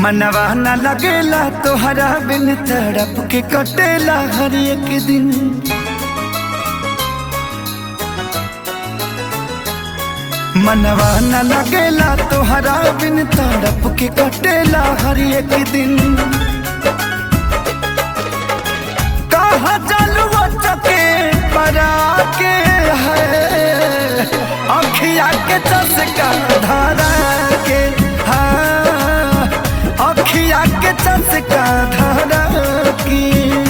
मनवा न लगेला तोहरा बिन तड़प के कटेला हर एक दिन मनवा न लगेला तोहरा बिन तड़प के कटेला हर एक दिन कहा चलुआ चके परा के है अखिया के चसका धारा के हाँ अखिया के चसका धारा की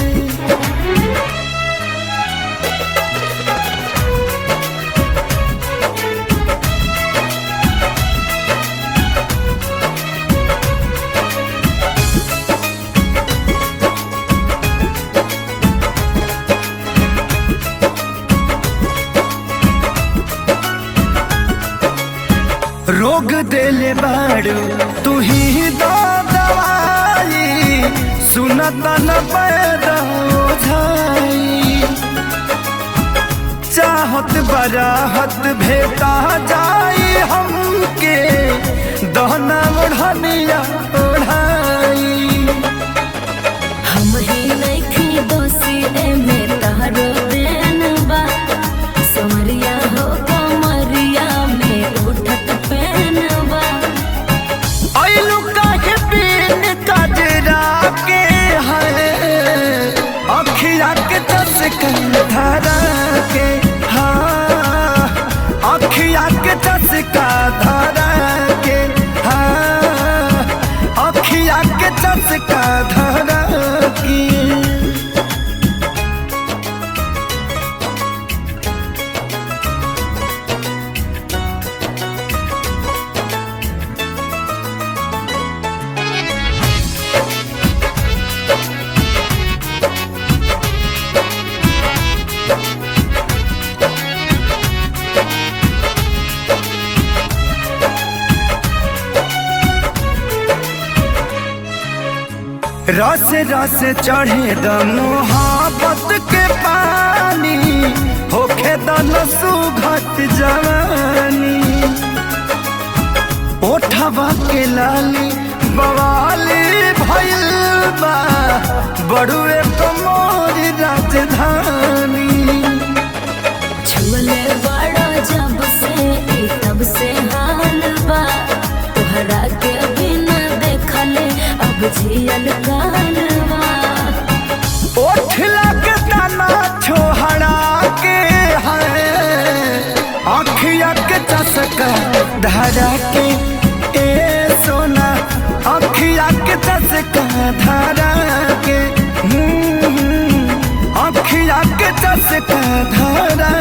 रोग देले बाड़ू तू ही दो दवाई सुनता न पैदा ओझाई चाहत बराहत भेटा जाई हमके दहना ओढ़निया ओढ़ाई हम ही नइखी दोषी एमे तहरो देन बा समरिया हो कमरिया में उठत पेन बा ऐलू काहे बिन कजरा के है अखिया के चसका धारा के हाँ अखिया के चसका धारा के हाँ अखिया के चसका धारा की रस रस चढ़े द मोहब्बत के पानी होखे दन सुघट जवानी ओठवा के लाली बवाली भइल बा बड़ुए कमोर राजधानी छुले बड़ा जब से ई तब से हाल बा तोहरा के बिना देखले अब जियल काल बा ओठ लग तना छोहरा के है अखिया के चसका धरा के ए सोना अखिया के चसका धरा के हम्म, अखिया के चसका धरा